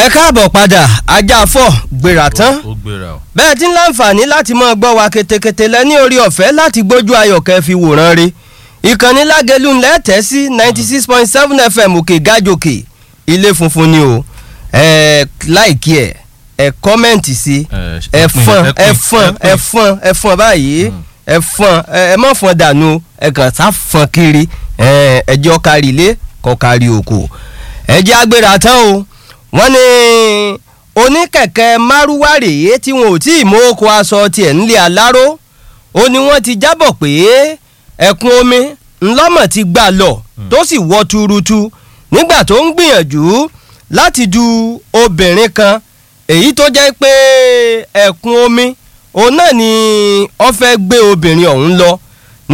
ẹ káàbọ̀ padà ajá fọ́ gbéra tán ó gbéra o. bẹ́ẹ̀ tí ń láǹfààní láti máa gbọ́ wa ketekete lẹ ní orí ọ̀fẹ́ láti gbójú ayọ̀kẹ́ fi wòran re ìkànnì lágẹ̀lú ńlẹ̀ tẹ́ sí ninety six point seven fm òkè gájòkè ilé funfun ni o ẹ láìkí ẹ ẹ kọ́mẹ̀ntì sí ẹ fọn ẹ fọn ẹ fọn ẹ fọn báyìí ẹ fọn ẹ má fọn dànù ẹ kàn sá fọn kiri ẹ ẹjọ́ kárí ilé kọ́ kárí oko ẹ jẹ́ agbéra tán o wọ́n ní oníkẹ̀kẹ́ márúwá rèé tí wọn ò tí ì mú oko aṣọ tiẹ̀ ńlẹ̀ aláró ó ní wọ́n ti jábọ̀ pé ẹ̀kún omi ńlọ́mọ̀ ti gbà lọ tó sì wọ́ tuurutu nígbà tó ń gbìyànjú láti du obìnrin kan èyí tó jẹ́ pé ẹ̀kún omi òun náà ni wọ́n fẹ́ gbé obìnrin ọ̀hún lọ ní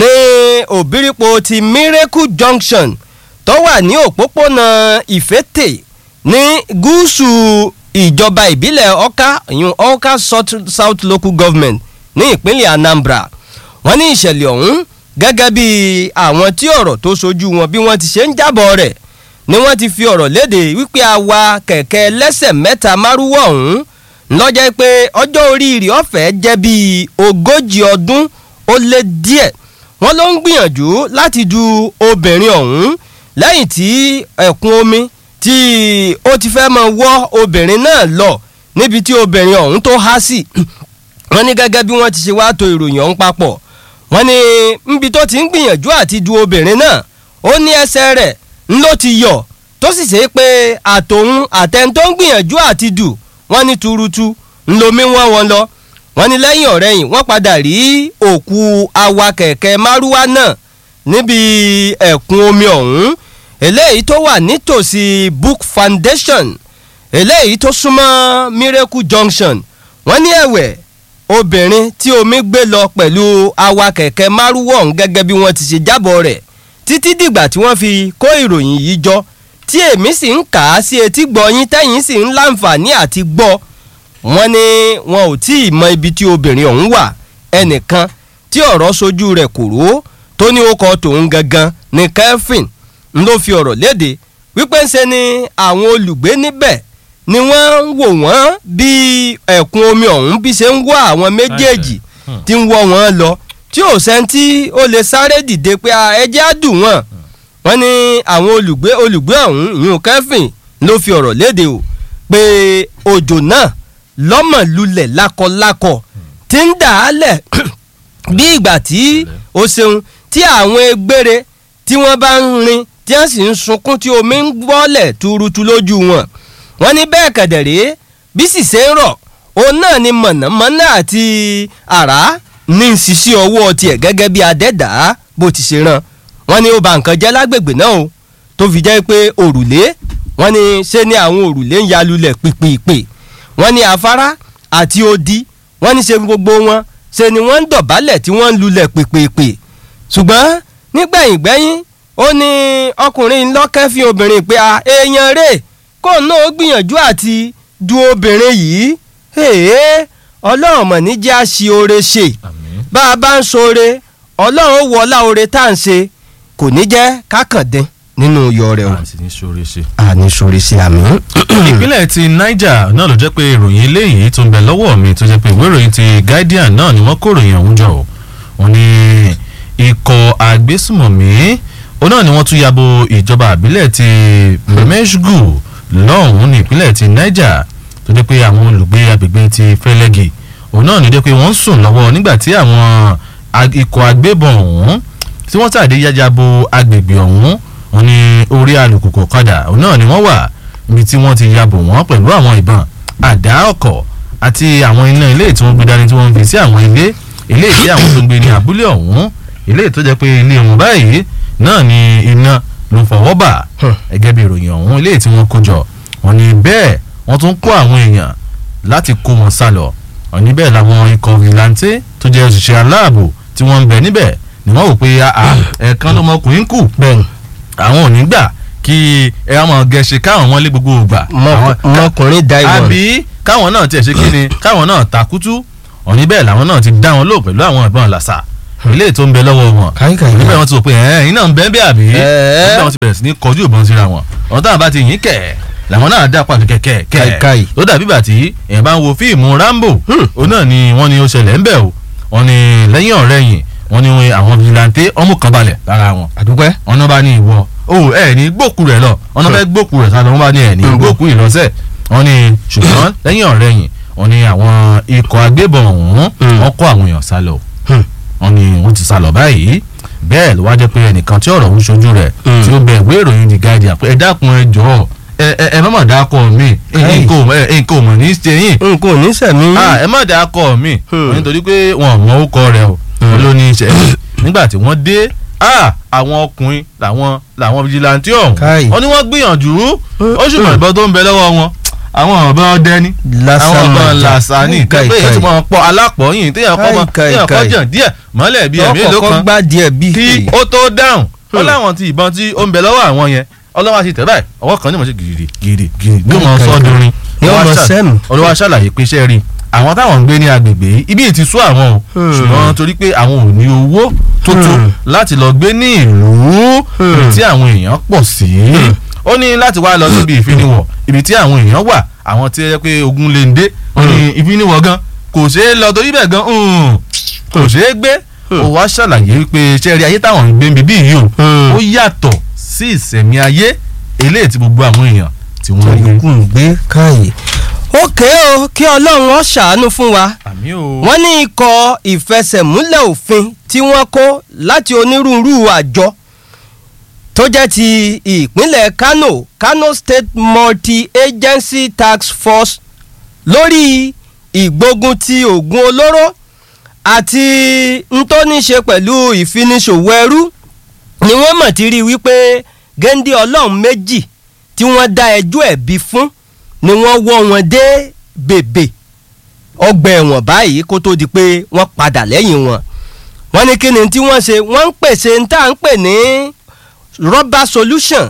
òbírípo ti miracle junction tó wà ní òpópónà ìfẹ́tẹ̀ ní gúúsù ìjọba ìbílẹ̀ ọ̀ka ìyún ọ̀ka south, south local government ní ìpínlẹ̀ anambra wọ́n ní ìṣẹ̀lẹ̀ ọ̀hún gẹ́gẹ́ bí àwọn tí ọ̀rọ̀ tó sojú wọn bí wọ́n ti ṣe ń jábọ̀ rẹ̀ ni wọ́n ti fi ọ̀rọ̀ léde wípé àwa kẹ̀kẹ́ lẹ́sẹ̀ mẹ́ta márúwọ̀ ọ̀hún lọ́jọ́ pé ọjọ́ orí rẹ̀ ọ̀fẹ́ jẹ́ bíi ogójì ọdún ó lé díẹ̀ wọ́n ló ń gbìyànjú láti du obìnrin ọ̀hún lẹ́yìn tí ẹ̀kún omi tí ó ti fẹ́ máa wọ́ obìnrin náà lọ níbi tí obìnrin ọ̀hún tó há sí wọ́n ní gẹ́gẹ́ bí wọ́n ti ṣe wá to ìròyìn ọ̀hún papọ̀ wọ́n ní níbi tó ti ń gbìyànjú àti du obìnrin náà ó ní ẹsẹ̀ rẹ̀ ńlọ ti yọ̀ tó sì ṣe pé àtòun àtẹni tó ń gbìyànjú àti dù wọ́n ní tuurutu ńlomi wọ́n wọn lọ wọ́n ní lẹ́yìn ọ̀rẹ́yìn wọ́n padà rí òkú awakẹ̀kẹ́ márúwá náà níbi ẹ̀kún omi ọ̀hún eléyìí tó wà nítòsí book foundation eléyìí tó súnmọ́ miracle junction wọ́n ní ẹ̀wẹ̀ obìnrin tí omi gbé lọ pẹ̀lú awakẹ̀kẹ́ márúwọ̀ ọ̀hún gẹ́gẹ́ bí wọ́n ti ṣe jábọ̀ rẹ̀ títí dìgbà tí wọ́n fi kó ìròyìn yìí jọ tí èmi sì ń kà á sí etí gbọ́yìn tẹ́yìn sì ń láǹfààní àti gbọ́ wọ́n ní wọn ò tí ì mọ ibi tí obìnrin ọ̀hún wà ẹnìkan tí ọ̀rọ̀ sojú rẹ̀ kòró tó ní ó kọ tòun gangan ní kẹ́fìn ń ló fi ọ̀rọ̀ léde wípé ń ṣe ni àwọn olùgbé níbẹ̀ ni wọ́n ń wò wọ́n bí ẹ̀kún omi ọ̀hún bí ṣe ń wọ́ àwọn méjèèjì tí ń wọ́ wọn lọ tí ò sẹ́ńtì ó lè sáré dìde pé ẹjẹ́ á dùn wọ́n wọ́n ní àwọn olùgbé olùgbé ọ̀hún ìyún kẹ́fìn ló fi ọ̀rọ̀ léde o pé òjò náà lọ́mọ̀ lulẹ̀ lákọlákọ tí ń dà á lẹ̀ bí ìgbà tí o ṣeun tí àwọn egbére tí wọ́n bá ń rin tí wọ́n sì ń sunkún tí omi ń bọ́lẹ̀ tuurutu lójú wọn wọ́n ní bẹ́ẹ̀ kẹ̀dẹ̀rẹ́ bí sì ṣe ń rọ̀ òun náà ni mọ̀nàmọ́ná àti àrá ní ṣíṣí ọwọ́ tiẹ̀ gẹ́gẹ́ bí adẹ́dàá bó ti ṣe ràn wọ́n ní ó ba nǹkan jẹ́ lágbègbè náà o tó fi jẹ́ pé òrùlé wọ́n ní ṣe ni àwọn òrùlé ń ya lulẹ̀ pìpìpì wọ́n ní afárá àti odi wọ́n ní ṣe gbogbo wọn ṣe ni wọ́n ń dọ̀bálẹ̀ tí wọ́n ń lulẹ̀ pìpìpì ṣùgbọ́n nígbẹ̀yìn gbẹ́yìn ó ní ọkùnrin lọ́kẹ́ fi obìnrin pé a èèyàn rè kó náà ó gbìyànjú àti du obìnrin yìí èè ọlọ́run mọ̀ ní jẹ́ àṣì oore ṣe bá a bá ń ṣoore ọlọ́run ó wọlá oore tá à ń ṣe kò ní jẹ́ kákàndín nínú iyọ̀ rẹ̀ o. àti ní sóore ṣe. àní ṣoore ṣe àmì. ìpínlẹ̀ ti niger náà ló jẹ́ pé ìròyìn eléyìí tó ń bẹ lọ́wọ́ mi tó jẹ́ pé ìwé ìròyìn ti guardian náà ni wọ́n kó ìròyìn ọ̀hún jọ o wọ́n ní ikọ̀ agbésùmọ̀mí òun náà ni wọ́n tún yabo ìjọba àbílẹ̀ ti meshgu lọ́hùn-ún ní ìpínlẹ̀ ti niger tó jẹ́ pé àwọn olùgbé agbègbè ti fẹ́lẹ́gì òun náà ní jẹ́ pé wọ́n ń sùn lọ́wọ́ nígbà tí àwọn ikọ̀ agbébọn ọ̀hún tí wọ́n tàdé yájabo agbègbè ọ̀hún òun ní orí alùpùpù ọ̀kadà òun náà ni wọ́n wà níbi tí wọ́n ti yabò wọ́n pẹ̀lú àwọn ìbọn àdá ọkọ̀ àti àwọn iná ilé tí wọ́n gbé dání tí wọ́n fi sí àwọn ilé ilé tí àwọn tó gbé ní abúlé ọ̀hún ilé tó jẹ́ pé ilé wọn báyìí náà ni iná ló fọwọ́ bà gẹ́gẹ́ bí ìròyìn ọ̀hún ilé tí wọ́n kó jọ wọ́n ní bẹ́ẹ̀ wọ́n tún kó àwọn èèyàn láti kó wọn sá lọ wọ́n ní bẹ́ẹ̀ làwọn ikọ̀ vigilante tó jẹ́ òṣìṣẹ́ aláàbò tí wọ́n ń bẹ níbẹ̀ ni wọ́n wò pé ẹ̀ẹ̀kan lọmọkùnrin kù àwọn ò ní gbà kí ẹ wá máa gẹ̀ẹ́sì káwọn wọn lé gbogbo ògbà. ọmọkùnrin da ìwọ̀n. àbí káwọn náà tiẹ̀ ṣe kí ni káwọn náà takutu òní bẹ́ẹ̀ làwọn náà ti dá wọn lò pẹ̀lú àwọn ìbọn làṣà ilé tó ń bẹ lọ́wọ́ wọn káyíkáyí níbẹ̀ wọ́n ti sọ pé ẹ̀ẹ́n iná ń bẹ́ẹ̀ bẹ́ẹ̀ àbí níbẹ̀ wọ́n ti bẹ̀rẹ̀ sí ní kọjú ìbọn síra wọn ọ̀n táwọn bá ti yín kẹ̀ làwọn náà dá pàtó kẹ̀kẹ́ Kai, kai. kẹ̀ ó dàbí bàtí èèyàn bá ń wo fíìmù Rambo òun náà ni wọ́n ní ó ṣẹlẹ̀ ń bẹ̀ o wọ́n ní lẹ́yìn ọ̀rẹ́yìn wọ́n ní àwọn vigilante ọmú kan balẹ̀ lára wọn àdúpẹ́. wọn náà bá ní ìwọ o ẹ ní gbòkú rẹ lọ wọn náà fẹ́ gbòkú rẹ sálọ wọn bá ní ẹ ní Mm. gbòkú ìlọsẹ wọn ní ṣùgbọ́n lẹ́yìn ọ̀rẹ́yìn wọn ní àwọn ikọ̀ agbébọn ọ̀hún Mm. wọn kó àwọn èèyàn sálọ Hmm. wọn ní wọn ti sálọ báyìí bẹ́ẹ̀ ló wá jẹ́ pé ẹnìkan tí ọ̀rọ̀ ń ṣojú rẹ̀ Mm. tí ó bẹ ìwé ìròyìn The Guardian pé ẹ dákun ẹ jọ̀ọ́ ẹ ẹ ẹ má mà dákọ mi Hey. nǹkan ò ẹ- nǹkan ò mọ̀ ní í ṣe yín nǹkan ò ní sẹ̀mí. ah ẹ má dáa kọ mi Hmm. wọ́n nítorí pé wọn ò mọ orúkọ rẹ o Hmm. wọn ló ní í ṣe nígbà tí wọ́n dé ah àwọn ọkùnrin làwọn làwọn vigilante ọ̀hún Káì. wọ́n ní wọ́n gbìyànjú ó sì mọ Hmm. ìbọn tó ń bẹ lọ́wọ́ wọn àwọn ọ̀bọ̀n dẹni àwọn ọ̀bọ̀n làṣàní Káì, pé èyí káì. tí wọ́n pọ̀ alápọ̀yìn téèyàn kọ́ mọ Káì, káì, téèyàn kọ́ káì. jàn díẹ̀ mọ́lẹ̀ bíi ẹ̀mí èlò ọkọ̀ kan gbá díẹ̀ bí. kí ó tó dáhùn ó Hmm. láwọn ti ìbọn tí ó ń bẹ lọ́wọ́ àwọn yẹn ọlọ́wọ́ àti tẹ̀ báyìí ọwọ́ kan ní mo ṣe gìrì gìrì gìrì ní mo sọ ọdúnrin Ní ọmọ sẹ́mu. olúwa ṣàlàyé pé iṣẹ́ rí àwọn táwọn ń gbé ní agbègbè yìí ibi ti sú àwọn o Hmm. ṣùgbọ́n torí pé àwọn ò ní owó tó tó Hmm. láti lọ gbé ní ìlú Hmm. ibi tí àwọn èèyàn pọ̀ sí ó ní láti wá lọ síbi ìfiniwọ̀ ibi tí àwọn èèyàn wà àwọn tí ó yẹ pé ogun lè ń dé ó ní ìfiniwọ̀ gan kò ṣeé lọ torí bẹ́ẹ̀ gan hmm, kò ṣeé gbé Hmm. ó wá ṣàlàyé pé iṣẹ́ rí ayé táwọn ń gbé bíbí yìí o Hmm. ó yàtọ̀ sí ìsẹ̀mí ayé eléyìí tí gbogbo àwọn èèyàn tí wọ́n rí. yòókù ń gbé káyè. ókè o kí ọlọ́run ó ṣàánú fún wa àmì o. wọ́n ní ikọ̀ ìfẹsẹ̀múlẹ̀ òfin tí wọ́n kó láti onírúurú àjọ tó jẹ́ ti ìpínlẹ̀ Kano Kano State Multi-Agency Task Force lórí ìgbógun ti oògùn olóró àti ntóníṣe pẹ̀lú ìfiniṣòwò ẹrú ni wọ́n mọ̀ ti rí wípé géńdé ọlọ́run méjì tí wọ́n dá ẹjọ́ ẹ̀bi fún ni wọ́n wọ́ wọn dé bèbè ọgbà ẹ̀wọ̀n báyìí kó tó di pé wọ́n padà lẹ́yìn wọn. wọ́n ní kí ni tí wọ́n ṣe wọ́n ń pèsè ní tá à ń pè ní rubber solution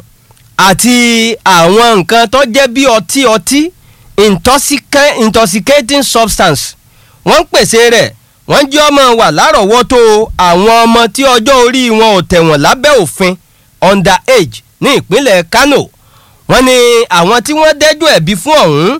àti àwọn nǹkan tó jẹ́ bí ọtí ọtí intoxica- intoxicating substance wọ́n ń pèsè rẹ̀ wọ́n jẹ́ ọmọ wà lárọ̀ọ́wọ́tó àwọn ọmọ tí ọjọ́ orí wọn ò tẹ̀wọ̀n lábẹ́ òfin under age ní ìpínlẹ̀ Kano wọ́n ní àwọn tí wọ́n dẹ́jọ́ ẹ̀bi fún ọ̀hún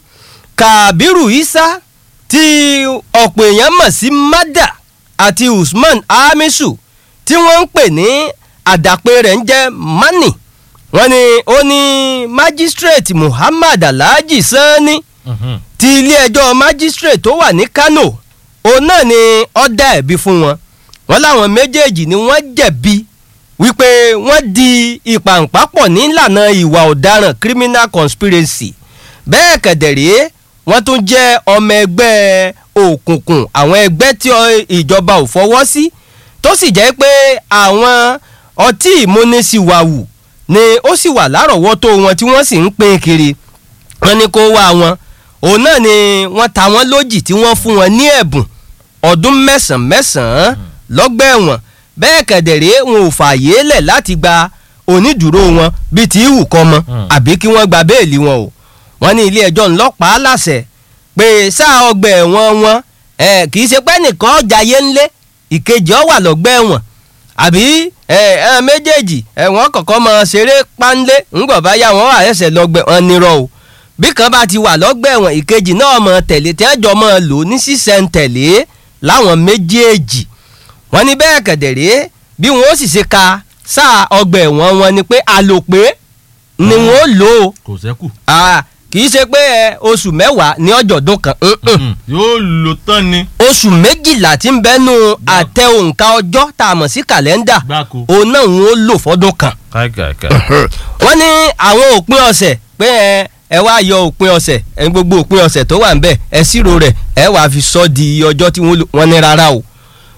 Kabiru Isa tí ọ̀pọ̀ èèyàn mọ̀ sí Mada àti Usman Hamisu tí wọ́n ń pè ní àdàpè rẹ̀ ń jẹ́ Mani wọ́n ní ó ní magistrate Muhammad Alhaji Sani Mhm. ti ilé-ẹjọ́ magistrate tó wà ní Kano òun náà ni ó dá ẹ̀bi fún wọn wọ́n láwọn méjèèjì ni wọ́n jẹ̀bi wípé wọ́n di ìpàǹpápọ̀ nílànà ìwà ọ̀daràn criminal conspiracy bẹ́ẹ̀ kẹ̀dẹ̀rẹ́ wọ́n tún jẹ́ ọmọ ẹgbẹ́ òkùnkùn àwọn ẹgbẹ́ tí ọ- ìjọba ò fọwọ́ sí tó sì jẹ́ pé àwọn ọtí ìmúnisìwàwù ni ó sì wà lárọ̀ọ́wọ́tó wọn tí wọ́n sì ń pín kiri wọ́n ní kó wá wọn òun náà ni wọ́n ta wọ́n lójì tí wọ́n fún wọn ní ẹ̀bùn ọdún mẹ́sàn-án mẹ́sàn-án lọ́gbà ẹ̀wọ̀n bẹ́ẹ̀ kẹ̀dẹ̀rẹ́ wọn ò fààyè lẹ̀ láti gba onídùúró wọn bíi ti ìwù kọ́ mọ́ Hmm. àbí kí wọ́n gba béèlì wọn o wọ́n ní ilé ẹjọ́ ńlọ́pàá láṣẹ pé sáà ọgbà ẹ̀wọ̀n wọn ẹ̀ kì í ṣe pé nìkan ọjà yé ńlé ìkejì ọ wà lọ́gbà ẹ̀wọ̀n àbí ẹ ẹ méjèèjì ẹ wọ́n kọ́kọ́ máa ṣeré pánlé ńgbọ̀ bá yá wọn wà ẹsẹ̀ lọ́gbà ẹ̀wọ̀n nírọ̀ o bí kan bá ti wà lọ́gbà ẹ̀wọ̀n ìkejì náà mọ̀ tẹ̀lé tẹ́jọ́ mọ̀ lò ní sísẹ̀ntẹ̀lé láwọn méjèèjì wọ́n ní bẹ́ẹ̀ kẹ̀dẹ̀rẹ́ bí wọ́n ó sì ṣe ka sáà ọgbà ẹ̀wọ̀n wọn ni pé àlòpé ni wọ́n ó lò ó kò sẹ́kù. Ah, kì í ṣe pé ẹ, oṣù mẹ́wàá ní ọjọ́dún kan mm-mm. Mhm. yóò lò tán ni. oṣù méjìlá tí ń bẹ́nu àtẹ òǹkà ọjọ́ tá a mọ̀ sí kàlẹ́ndà gbáko. òun náà wọ́n ó lò fọ́dún kan. káìkàìkà. wọ́n ní àwọn òpin ọ̀sẹ̀ pé ẹ ẹ wá yọ òpin ọ̀sẹ̀ ẹ gbogbo òpin ọ̀sẹ̀ tó wà ń bẹ̀ ẹ ṣírò rẹ̀ ẹ wàá fi sọ di iye ọjọ́ tí wọ́n lò wọ́n ní rárá o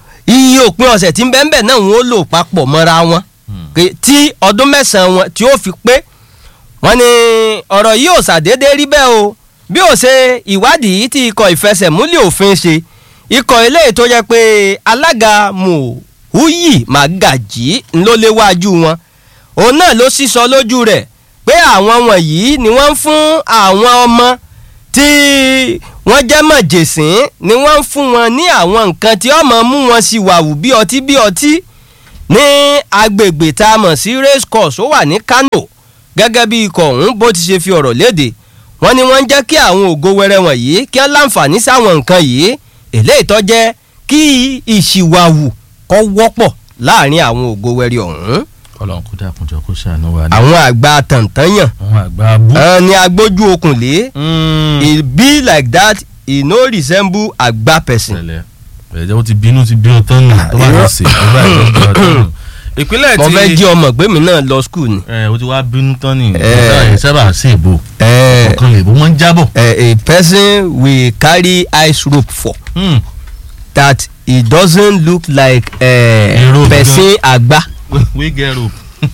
iye òpin ọ̀sẹ̀ tí ń bẹ ń bẹ̀ náà wọ́n ó lò papọ̀ mọ́ra wọn Pé tí ọdún mẹ́sàn-án wọn tí ó fi pé wọ́n ní ọ̀rọ̀ yìí ò ṣàdédé rí bẹ́ẹ̀ o bí ó ṣe ìwádìí tí ikọ̀ ìfẹsẹ̀múlẹ̀ òfin ṣe ikọ̀ eléyìí tó jẹ́ pé alága Muhuyi Magaji ló léwájú wọn òun náà ló sísọ lójú rẹ̀ pé àwọn wọ̀nyí ni wọ́n ń fún àwọn ọmọ tí wọ́n jẹ́ mọ̀jẹ̀sín ni wọ́n ń fún wọn ní àwọn nǹkan tí ọmọ mú wọn sí wàwù bí ọtí bí ọtí ní agbègbè tá a mọ̀ sí race course ó wà ní Kano gẹ́gẹ́ bí ikọ̀ ọ̀hún bó ti ṣe fi ọ̀rọ̀ léde wọ́n ní wọ́n ń jẹ́ kí àwọn ògo wẹrẹ wọ̀nyí kí wọ́n láǹfààní sáwọn nǹkan yìí eléyìí tó jẹ́ kí ìṣìwàwù kọ́ wọ́pọ̀ láàrin àwọn ògo wẹrẹ ọ̀hún. Ọlọ́run kó dákun jọ kó ṣàánú wa ní. àwọn àgbà tàntànyàn àwọn àgbà bú. àwọn ni agbójú okùn lé e be like that e no resemble àgbà person. ṣẹlẹ̀ ẹ̀jẹ̀ ó ti bínú ti bínú tán nù tó bá irọ́. ti sè é tó bá ti bínú tán nù. ìpínlẹ̀ mo tí fẹ́ jí ọmọ pé mi náà lọ skul ni. ẹ o ti wá bínú tán ni Eh. ẹ sábà sí ìbò Eh, ọ̀kan lè bó wọ́n ń jábọ̀. eh, a person we carry ice rope for Hmm. that he doesn't look like Hero uh, person àgbà. we get rope.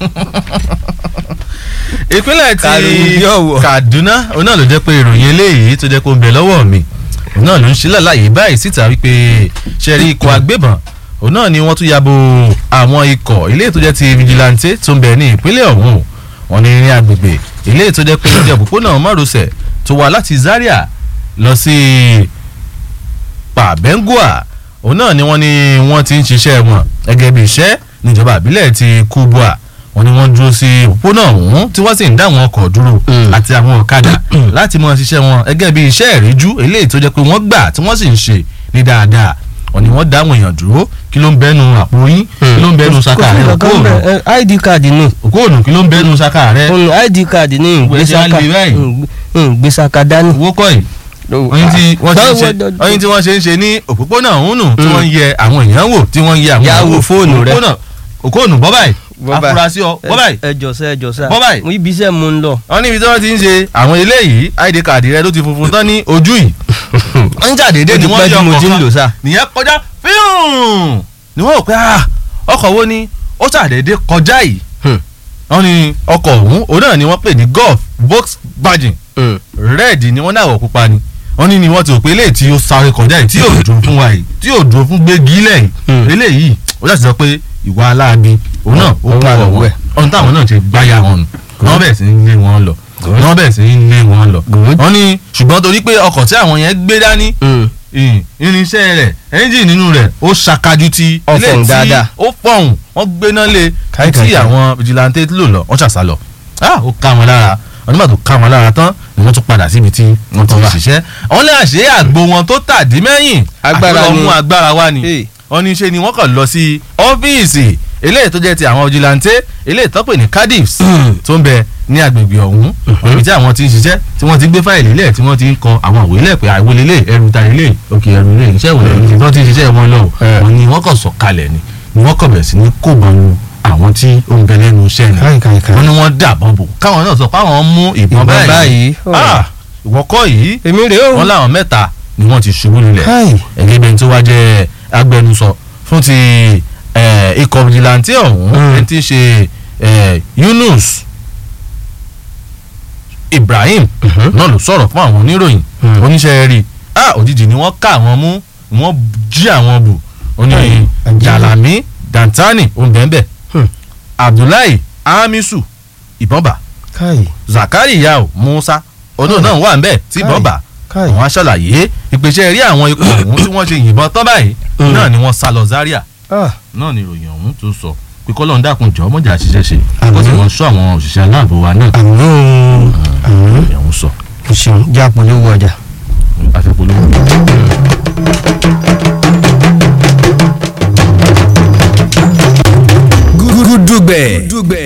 ìpínlẹ̀ Kàròyìn tí bí ọ̀wọ̀. Kaduna òun náà ló jẹ́ pé ìròyìn eléyìí tó jẹ́ kó ń bẹ lọ́wọ́ mi òun náà ló ń ṣe lálàyé báyìí síta wípé ṣẹ́rí ikọ̀ agbébọn òun náà ni wọ́n tún yabo àwọn ikọ̀ ilé tó jẹ́ ti vigilante tó ń bẹ ní ìpínlẹ̀ ọ̀hún wọ́n ní ní agbègbè ilé tó jẹ́ pé ó jẹ́ òpópónà márosẹ̀ tó wà láti Zaria lọ sí pàbẹ́ngùà òun náà ni wọ́n ní wọ́n ti ń ṣiṣẹ́ wọn gẹ́gẹ́ bí iṣẹ́ níjọba àbílẹ̀ ti kubua wọ́n ní wọ́n dúró sí òpópónà ọ̀hún tí wọ́n sì ń dá àwọn ọkọ̀ dúró Mm. àti àwọn ọ̀kadà láti mọ ṣiṣẹ́ wọn gẹ́gẹ́ bí iṣẹ́ ìríjú eléyìí tó jẹ́ pé wọ́n gbà tí wọ́n sì ń ṣe ní dáadáa wọ́n ní wọ́n dá àwọn èèyàn dúró kí ló ń bẹ́nu àpò yín kí ló ń bẹ́nu saka rẹ òkóònù id card ni òkóònù kí ló ń bẹ́nu saka rẹ òun id card ni Ìwé ṣe á ìgbésaka le báyìí. ìgbésaka dání. owó kọ́ yìí oyin tí wọ́n ṣe ń ṣe oyin tí wọ́n ṣe ń ṣe ní òpópónà ọ̀hún nù tí Mm. wọ́n ń yẹ àwọn èèyàn wò tí wọ́n ń yẹ àwọn Ya èèyàn wo fóònù rẹ. òpópónà òkóònù bọ́ báyìí Bọ́ báyìí. afurasí ọ bọ́ báyìí ẹ jọ̀sẹ̀ ẹ jọ̀sẹ̀ Bọ́ báyìí. mo ibi iṣẹ́ mo ń lọ. wọ́n níbi tí wọ́n ti ń ṣe àwọn eléyìí id card rẹ ló ti funfun tán ní ojú yìí wọ́n ń jàdédé Ó ni ti wọ́n pẹ́ yọ tí mo ti ń ọkọ̀ lò kan sá. nìyẹn kọjá fíùn ni wọ́n rò pé ah, ọkọ̀ wo ni ó ṣàdédé kọjá yìí Hmm. wọ́n ní ọkọ̀ ọ̀hún òun náà ni wọ́n pè ní golf Volkswagen Mm. red ni wọ́n náà wọ̀ pupa ni wọ́n ní ni wọ́n ti rò pé eléyìí tí ó sáré kọjá yìí tí yóò dúró fún wa yìí tí yóò dúró fún gbégi lẹ́yìn Hmm. eléyìí ó láti sọ pé ìwà aláàbí òun náà ó Ó kọ́ wà ọ̀wọ́ lọ́wọ́ ẹ̀. ọ̀hún táwọn náà ti gbáyà wọn nù wọ́n bẹ̀rẹ̀ sí ní lé wọn lọ wọ́n bẹ̀rẹ̀ sí ní lé wọn lọ Good. wọ́n ní ṣùgbọ́n torí pé ọkọ̀ tí àwọn yẹn gbé dání Mm. ìn- irinṣẹ́ rẹ̀ ẹ́ńjìn nínú rẹ̀ ó ṣàkájú ti Ó ilé fọ̀hún tí dáadáa. ó fọ̀hún wọ́n gbéná lé Káì, káì, tí káì. àwọn vigilante lò lọ wọ́n ṣàṣà lọ ah ó ká wọn lára wọ́n nígbà tó ká wọn lára tán ni wọ́n tún padà síbi tí wọ́n ti ń Wà. ṣiṣẹ́ wọ́n lè àṣẹ àgbo wọn tó tàdí mẹ́yìn Agbára àti lọ ni. mú agbára wá ni Hey. wọ́n ní ṣe ni wọ́n kàn lọ sí ọ́fíìsì eléyìí tó jẹ́ ti àwọn vigilante eléyìí tó pè ní cardiffs tó ń bẹ ní agbègbè ọ̀hún ibi tí àwọn ti ń ṣiṣẹ́ tí wọ́n ti gbé fáìlì lẹ̀ tí wọ́n ti ń kọ àwọn àwé lẹ̀ pé àwé lélẹ̀ ẹrù ta lélẹ̀ òkè ẹrù lélẹ̀ iṣẹ́ ìwé lẹ́yìn tí wọ́n ti ń ṣiṣẹ́ wọn lọ Eh. wọ́n ní wọ́n kàn sọ kalẹ̀ ni ni wọ́n kàn bẹ̀rẹ̀ sí ní kó bọnu àwọn tí ó ń bẹ lẹ́nu iṣẹ́ ni Káì, káì, káì. wọ́n ní wọ́n dàbọ̀ bò káwọn náà sọ pé àwọn mú ìbọn Ìbọn báyìí báyìí. ah ìwọ kọ́ yìí èmi rèé o. wọ́n láwọn mẹ́ta ni wọ́n ti ṣubú lulẹ̀ Káì. ẹgbẹ́ bẹ́ẹ̀ tó wá jẹ́ agbẹnusọ fún ti eh, ikọ̀ vigilante ọ̀hún Mm. ẹni tí í ṣe eh, Yunus Ibrahim Mhm. náà ló sọ̀rọ̀ fún àwọn oníròyìn Mm. oníṣẹ́ rí ah òjijì ni wọ́n ká àwọn mú wọ́n jí àwọn bù ó ní Káì, àjẹ́. Jalami Dantani òǹbẹ̀ǹbẹ̀ Hmm. Abdullahi Hamisu ìbọ̀nbà káì Zakari Yao Musa odò náà wà ń bẹ̀ tí Káì. ìbọ̀nbà káì. àwọn aṣàlàyé ìpèsè rí àwọn ikọ̀ ọ̀hún tí wọ́n ṣe yìnbọn tán báyìí Mm. náà ni wọ́n sá lọ Zaria Ah, náà ni ìròyìn ọ̀hún tó sọ pé kọ́lọ́n dákun jọ mọ́jà ṣiṣẹ́ ṣe kó sì Àmín. wọ́n sọ àwọn òṣìṣẹ́ aláàbò wa náà àmì òun àmì ìròyìn ọ̀hún sọ o ṣeun jẹ́ àpolówó ọjà. àfipolówó. gúdúgbẹ̀